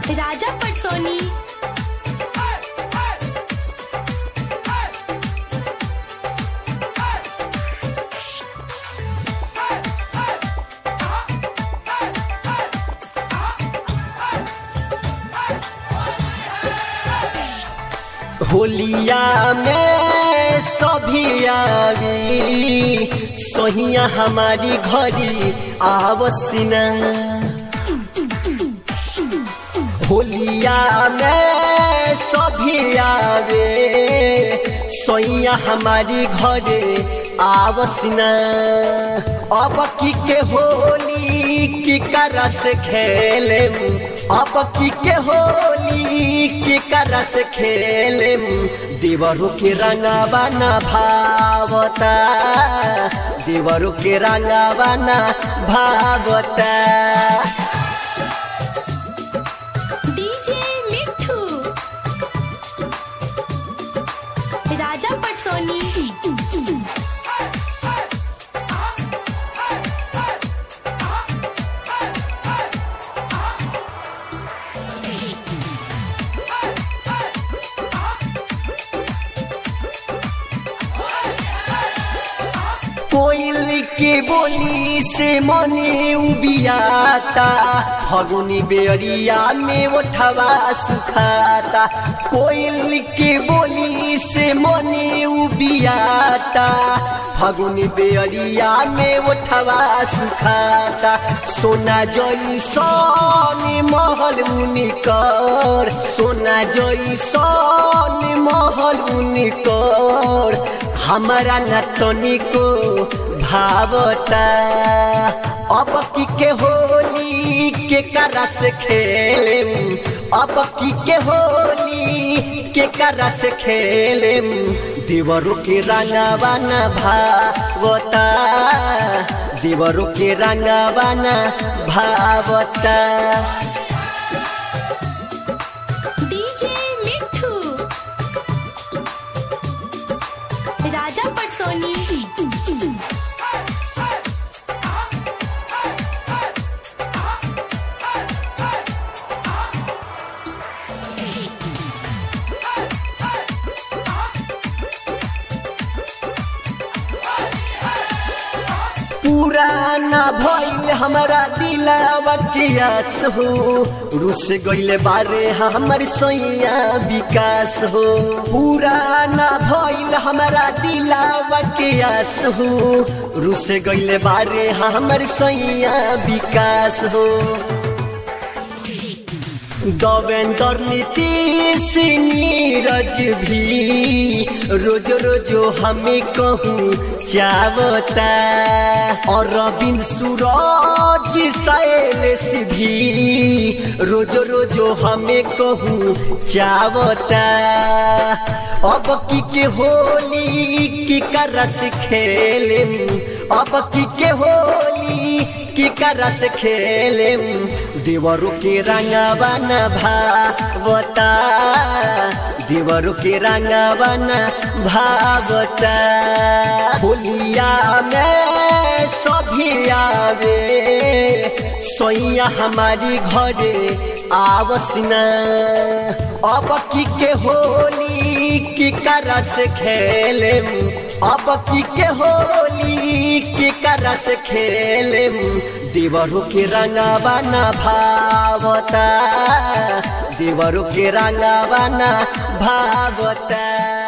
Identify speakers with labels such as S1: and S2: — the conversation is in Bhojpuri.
S1: राजा पटसोनी
S2: होलिया में सभी आवी सोहिया हमारी घरी आवसिना होलिया में सभी आवे सोहिया हमारी घरे आवसिना अब की के होली की करस खेले अब की के होली की करस खेले देवरू के रंगावा न भावता देवरू के रंगावा न भावता
S1: डीजे मिठू राजा पटसोनी
S2: कोयल के बोली से मने उबियाता फगुनी बेरिया में उठवा सुखाता कोयल के बोली से मने उबियाता फगुनी बेरिया में उठवा सुखाता सोना जोई सोनी महल उनिकर सोना जोई सोनी महल उनिकर हमारा नटनी को भावता अब की के होली के करस खेले अब की के होली के करस खेले देवरों के रंगवा न भावता देवरों के रंगवा न भावता
S1: डीजे मिठू राजा पटसोनी
S2: पुराना भइल हमारा दिलावा के आस हो रुस गइले बारे हमर सैया विकास हो पुराना भइल हमारा दिलावा के आस हो रुस गइले बारे हमर सैया विकास हो गवेंद्र नीतीश नीरज भी रोज रोज हमें कहूँ चावता और रविंद्र सूरज शैलेश भी रोज रोज हमें कहूँ चावता अब की के होली की करस खेले अब की के होली की करस खेले देवरू के रंगवा न भावता देवरू के रंगवा न भावता होलिया में सभी आवे सोइया हमारी घरे आवसना अब की के होली की करस खेले अब की के होली की करस खेले देवरू के रंगवा न भावता देवरू के रंगवा न भावता